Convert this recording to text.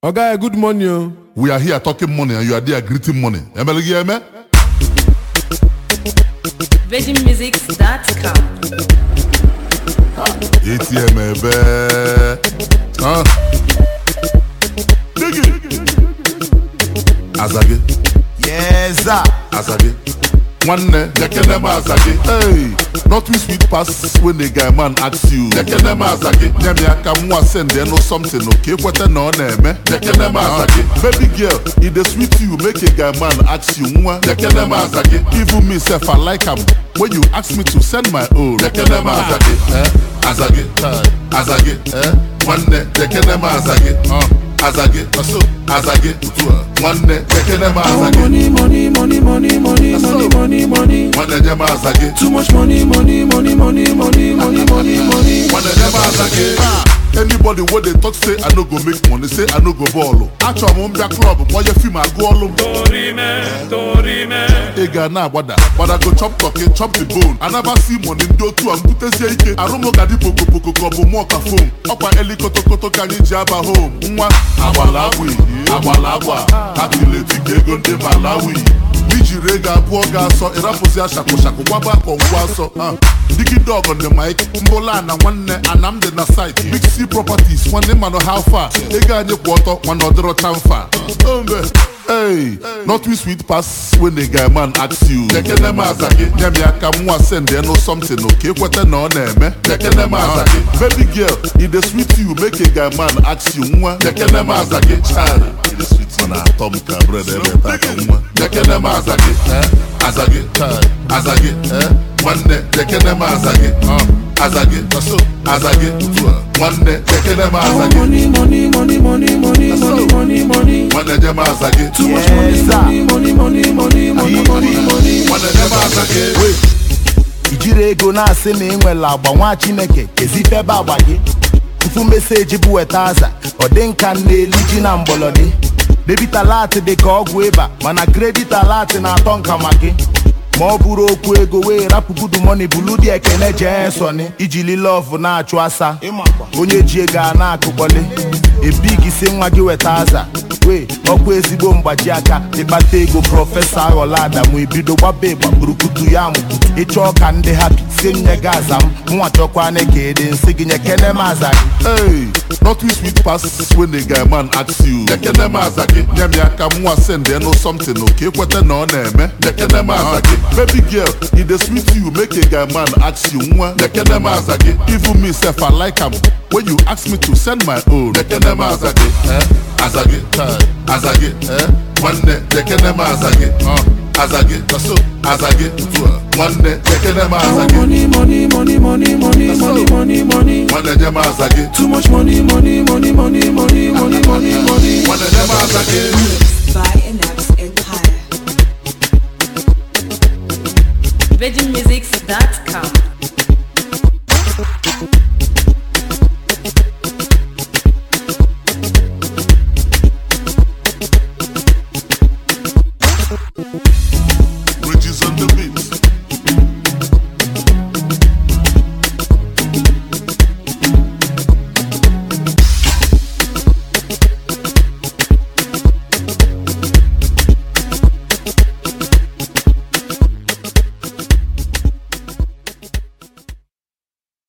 Oga, good morning. o. We are here talking money and you are there greeting money. Emele gị eme? VeggieMusics.com. ATM ebe. Ha? Digi. Aza gị. Yes, sir. Aza gị. Nwanne, jekene m aza gị. Hey, not too sweet pass when the guy man asks you. Jekene m aza gị. Nye m ya aka nwa send ya no something okay kwete na ọ na-eme. Jekene m aza gị. Baby girl, e dey sweet you make a guy man ask you nwa. Jekene m aza gị. Even me sef I like am when you ask me to send my own. Jekene m aza gị. Eh, aza gị. Aza gị. Eh, nwanne, jekene m aza gị. Uh, aza gị. Aza gị. Nwanne, jekene m aza gị. Money, money, money, money, money, money, money, money. Nwanne, nye m aza gị. Too much money, money, money, money, money, money, money, money. When they never ask again. Anybody wey dey talk say I no go make money, say I no go ball. Achọrọ m mbịa klọb kpọnye fim agụ ọlụ m. Ị ga na-agbada gbada go chop turkey chop the bone. I never see money ndị otu a mbutezie ike. Arụ m ga dị pokopoko ka ọ bụ mụọ ka fom. Ọkwa eli kotokoto ka anyị ji aba home. Nwa agbala agwa agbala agwa akileti ka ego ndị Malawi. ijiri ego abụọ ga-asọ ịrapụzi ashakụshakụ gbaba akọ ngwa asọ ha. digide ọgọ ndị mike mbụla na nwanne anamdị na site big c properties nwanne mmanụ how far ego anyị kwụ ọtọ mana ọ dịrọ chamfa ombe Hey, not too sweet pass when the guy man asks you. Jekene m aza gị, nye m ya aka nwa send ya no something okay kwete na ọ na-eme. Jekene m aza gị, baby girl, e dey sweet you make a guy man ask you nwa. Jekene m aza gị, child, e dey sweet you na atọ m ka bread ebe taa ka nwa. Jekene m aza gị, eh, aza gị, child, aza gị, eh, nwanne, jekene m aza gị, uh, aza gị, aza gị, nwanne, jekene m aza gị, Money, money, money, money, money, money, money, money. nwanne, nye m aza gị. Too much Yes, money, sir. money, money, money, money, money, money, money. nwanne, nye m aza gị. ijiri ego na-asị na ị nwere agba nwa chineke kezife ebe agba gị tupu meseji bụ weta aza ọ dị nka na-eli ji na mgbọlọdị debit alert dị ka ọgwụ ịba mana kredit alert na-atọ nka ma gị ma ọ bụrụ okwu ego wee rapụ gudu moni bulu dị ekene jee sọni ijili lọvụ na-achụ asa onye ji ego a na-akụkpọli ebig si nwa gị weta aza wee ọkwa ezigbo mgbaji aka ịkpata ego prọfesọ aghọla adamu ebido gbaba ịgba kpurukutu ya mụputu ịchọọ ka ndị hapi sie nye gị aza m nwa chọkwana ka ede nsị gị nye kene m aza gị Hey, not too sweet pass when the guy man asks you. Jekene m aza gị, nye m ya aka nwa send ya no something okay kwete na ọ na-eme. Jekene m aza gị, baby girl, e dey sweet you make a guy man ask you nwa. Jekene m aza gị, even me sef I like am when you ask me to send my own. Jekene m aza gị, eh, aza gị, aza gị, eh, nwanne, jekene m aza gị, uh, aza gị, aza gị, nwanne, jekene m aza gị, Money, money, money, money, money, money, money, money. nwanne, nye m aza gị, Too much money, money, money, money, money, money, money, money. nwanne, nye m aza gị. By Enax Empire. VeggieMusics.com.